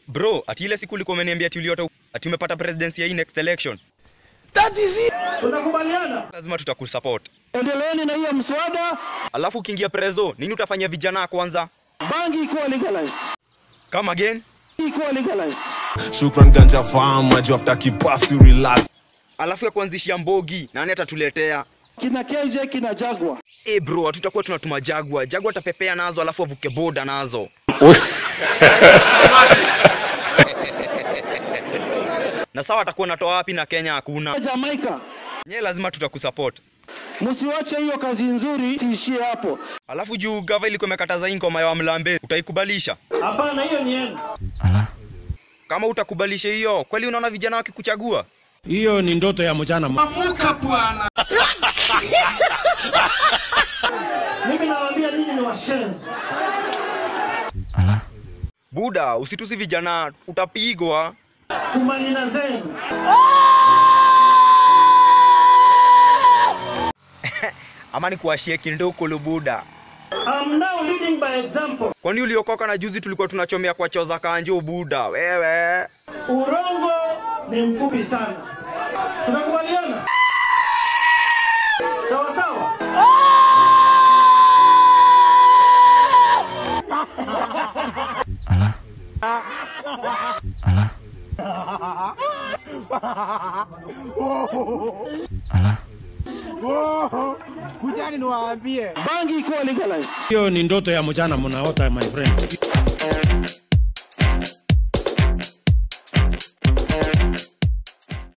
Bro, ati ile siku ulikuwa umeniambia ati uliota ati umepata presidency ya hii next election. Tunakubaliana. Lazima tutakusupport. Endeleeni na hiyo mswada, Alafu ukiingia prezo, nini utafanyia vijana kwanza? bangi ikuwa legalized. Come again? Ikuwa legalized. Shukran ganja farm, maju after kipuffs you relax. Alafu ya kuanzishia mbogi, nani atatuletea? Kina KJ kina Jagwa. Eh bro, hatutakuwa tunatuma Jagwa. Jagwa atapepea nazo alafu avuke boda nazo. na sawa atakuwa natoa wapi na Kenya hakuna. Jamaica. Nye lazima tutakusupport. Msiwache hiyo kazi nzuri tiishie hapo. Alafu juu gava ilikuwa imekataza hii ngoma ya Wamlambe, utaikubalisha? Hapana, hiyo ni yenu. Kama utakubalisha hiyo, kweli unaona vijana wakikuchagua? Hiyo ni ndoto ya mchana. Mimi nawaambia nyinyi ni washenzi. Buda, usitusi vijana, utapigwa. Kumanina zenu. Ama ni kuwashie kindukulu Buda. I'm now leading by example. Kwani uliokoka na juzi tulikuwa tunachomea kwa choza kanjo Buda? Wewe. Urongo ni mfupi sana. Tunakubaliana? Sawa sawa. Bangi ikuwa legalized. Hiyo ni ndoto ya mchana mnaota my friend.